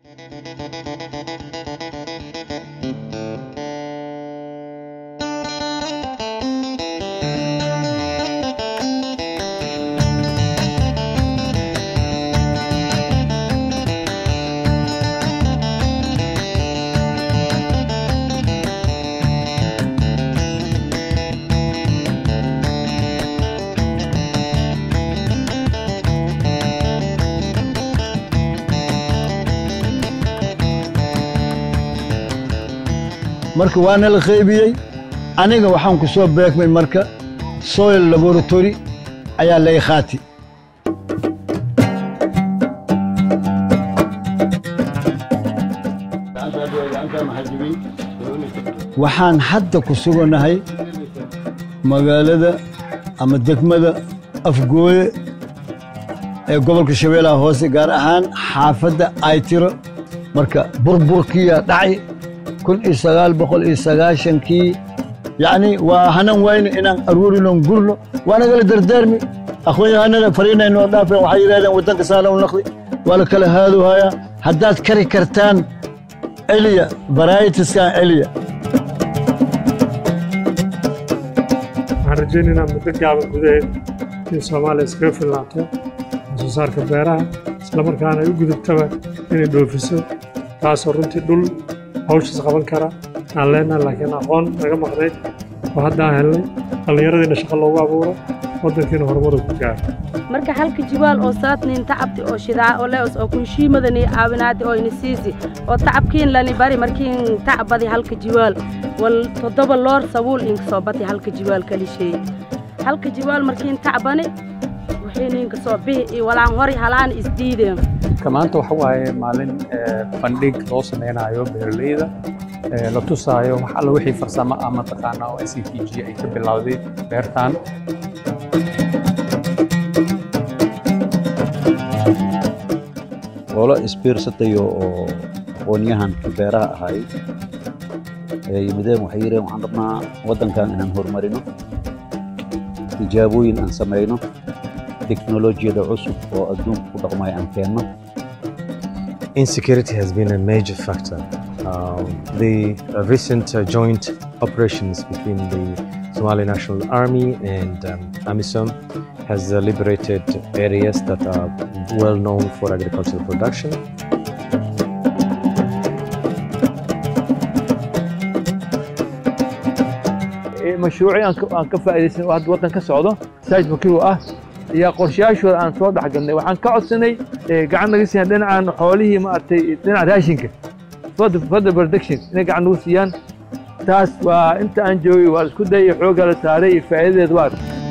marka waana la qaybiyey aniga waxaan ku soo beegmay marka soil laboratory ayaa lay qaati waxaan hadda ku suganahay magaalada ama degmada afgooye ee gobolka shabeellaha hoose gaar ahaan xaafadda aytiro marka burburkiya dhacay kun iyo sagaal boqol iyo sagaashankii yacni waa hanan wayno inaan aruurinon gurno waa nagala dardaarmi aqoon-yahanada fariinay noo dhaafeen waxay yidhahdeen waddanka saala u naqdi waa la kala haaduhayaa haddaad kari kartaan celiya varietiskan celiya waxaan rajaynaynaa muddo gaaban gudaheed in soomaaliya iskaga filnaato soo saarka beeraha islamarkaana ay u gudubtaba inay dhoofiso taasoo runtii dhul hawshaas qaban kara aan leenahay laakiin aqoon naga maqnayd oo hadda aan helnay dhallinyaradiina shaqo loogu abuuro waddankiina horumaru ku gaaro marka halka jiwaal oo saatnin tacabti oo shidaa oo leos oo kunshiimadani caawinaadi oo ini siisi oo tacabkiin lani bari markiin tacbadi halka jiwaal wal toddoba loor sabuul inka soo bati halka jiwaal kalisheey halka jiwaal markiin tacbani wixii ninka soo bihi iyo walaan hori halaan isdiideen maanta waxa waaye maalin bandhig loo samaynayo beeraleyda la tusaayo wax alla wixii farsamo ah mataqaana oo s t g ay ka bilowday beertan olo isbiirsatayo oo aqoonyahanka beeraha ahay ee yimideen waxay yidheen waxaan rabnaa waddankan inaan horumarino tijaabooyin aan samayno teknolojiyada cusub oo adduunka ku dhaqmaya aan keenno Insecurity has been a major factor. Um, the uh, recent uh, joint operations between the Somali National Army and um, AMISOM has uh, liberated areas that are well known for agricultural production. mashruucii aan ka faa'iidaysan oo hadda waddan ka socdo saaj makiru ah ayaa qorshayaashooda aan soo dhexgalnay waxaan ka codsanay gacan naga siiyaan dhinacaan xoolihii maaragtay dhinaca raashinka fadda production inay gacan nagu siiyaan taas waa inta aan joogay waa isku dayay xoogga la saaray iyo faa'iidadeed waa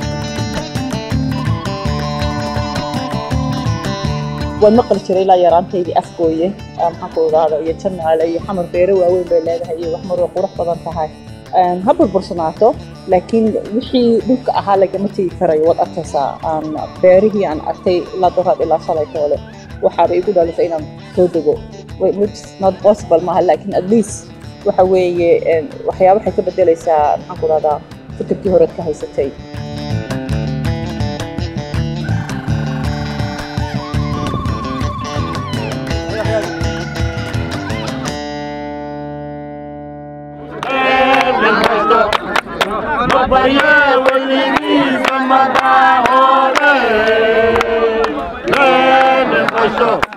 waan maqli jiray ilaa yaraantaydii afgooye maxaan ku ogaada iyo jamaale iyo xamar beere waaweyn bay leedahay iyo wax marwa qurux badan tahay ha burbursanaato laakiin wixii dhulka ahaa lagama tegi karayo waad arkaysaa beerihii aan arkay ilaa doraad ilaa shalay toole waxaaba igu dhalisay inaan soo dego not possible maaha laakiin at least waxa weeye waxyaaba waxay ka bedelaysaa maxaan ku dhahdaa fikirkii horeed ka haysatay Babaye, Willie, Samada, Hore, Lele, Basho.